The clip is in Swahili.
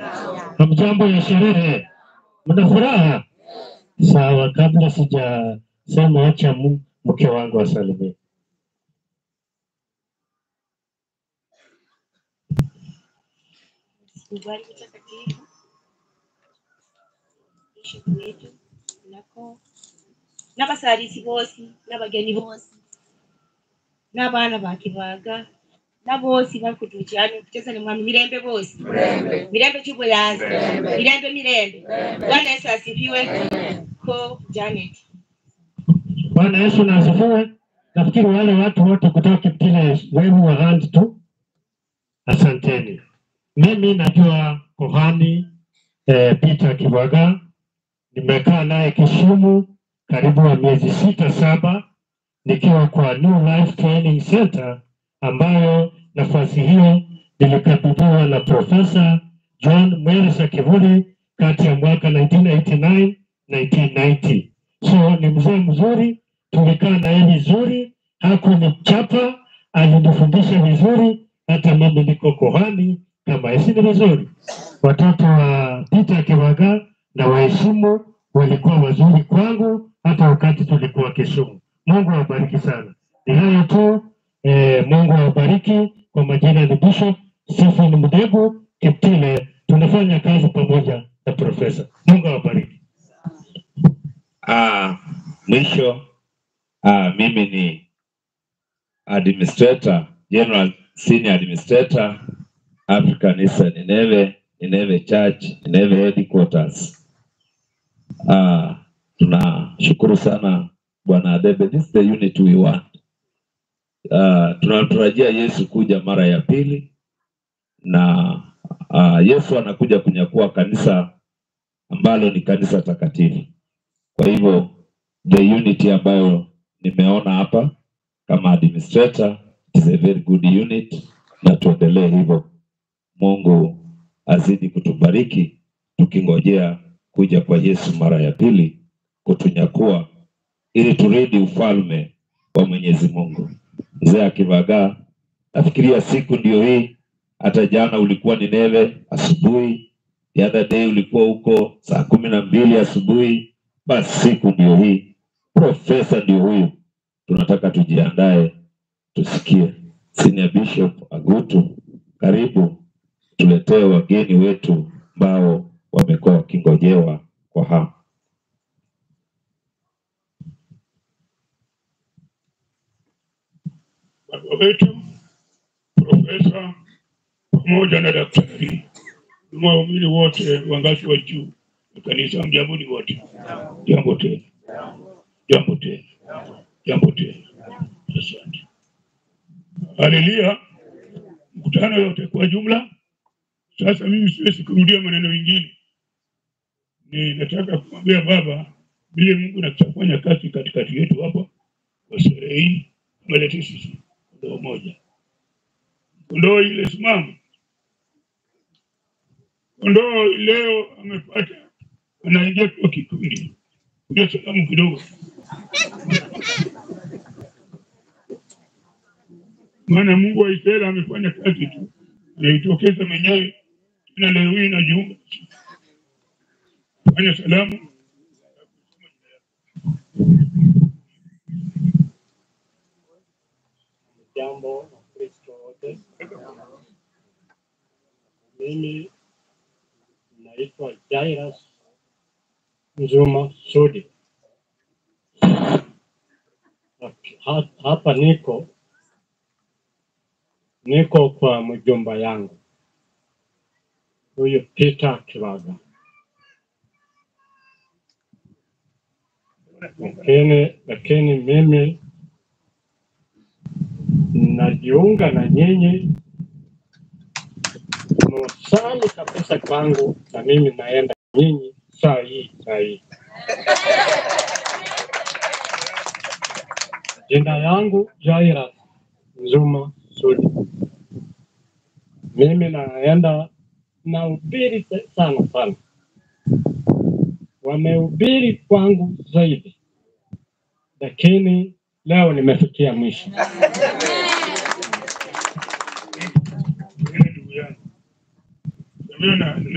Hamjambo ya sherehe, mna furaha? Sawa, kabla sijasema, acha mu- mke wangu asalimie. Ubali mtakatifu bishop wetu nako n'abasalisi bose n'abageni bose n'abaana ba kibaga na bosi bakutukyani okucheza ni mwami mirembe bosi mirembe chibulazi mirembe mirembe bwana yesu asifiwe ko janet Bwana Yesu na asifiwe. Nafikiri wale watu wote kutoka Kiptile wave wa hand tu, asanteni. Mimi najua kohani eh, Peter Kibaga, nimekaa naye Kisumu karibu wa miezi sita saba, nikiwa kwa New Life Training Center, ambayo nafasi hiyo nilikabidhiwa na Profesa John Mwelesa Kivuli kati ya mwaka 1989 1990. So ni mzee mzuri, tulikaa naye vizuri, hakunichapa, alinifundisha vizuri, hata mimi niko kohani kama esi ni vizuri. Watoto wa Peter Kibaga na waheshimu walikuwa wazuri kwangu, hata wakati tulikuwa Kisumu. Mungu awabariki sana. Ni hayo tu eh, Mungu awabariki. Kwa majina ni Bishop Stephen Mdegu Kiptile, tunafanya kazi pamoja na profesa. Mungu awabariki. Ah, mwisho ah, mimi ni administrator, general senior administrator African Eastern Nineve, Nineve Church, Nineve headquarters. Ah, tunashukuru sana Bwana Adebe, this is the unit we want. Ah, tunatarajia Yesu kuja mara ya pili na ah, Yesu anakuja kunyakua kanisa ambalo ni kanisa takatifu. Kwa hivyo the unity ambayo nimeona hapa kama administrator is a very good unit, na tuendelee hivyo. Mungu azidi kutubariki tukingojea kuja kwa Yesu mara ya pili kutunyakua ili turidi ufalme wa Mwenyezi Mungu. Mzee Akivagaa, nafikiria siku ndio hii. Hata jana ulikuwa Nineve asubuhi, the other day ulikuwa huko saa kumi na mbili asubuhi. Basi siku ndio hii, profesa ndio huyu. Tunataka tujiandae, tusikie. Senior Bishop Agutu, karibu tuletee wageni wetu ambao wamekuwa wakingojewa kwa hamu. baba wetu profesa pamoja na daktari na waumini wote wa ngazi wa juu wa kanisa, mjamboni wote, jambo tena, jambo tena, jambo tena. Asante. Haleluya. Mkutano yote kwa jumla. Sasa mimi siwezi kurudia maneno mengine, ni nataka kumwambia baba vile Mungu nakufanya kazi katikati yetu hapa kwa sherehe hii, ameleta sisi kondoo moja, kondoo ile simama, kondoo leo amepata, anaingia kwa kikundi. Ndio salamu kidogo, maana Mungu wa Israeli amefanya kazi tu, anaitokeza mwenyewe tena leo hii najiunga fanya salamu Jambo Wakristo wote, mimi naitwa Jairus Nzuma Sudi. Ha- Hapa niko niko kwa mjomba yangu huyu Peter Kivaga, lakini lakini mimi najiunga na nyinyi msali kabisa kwangu, na mimi naenda nyinyi saa hii saa hii. Jina yangu Jairus Nzuma Sudi. Mimi naenda nahubiri sana sana, wamehubiri kwangu zaidi, lakini leo nimefikia mwisho. ndugu yangu. Mimi na-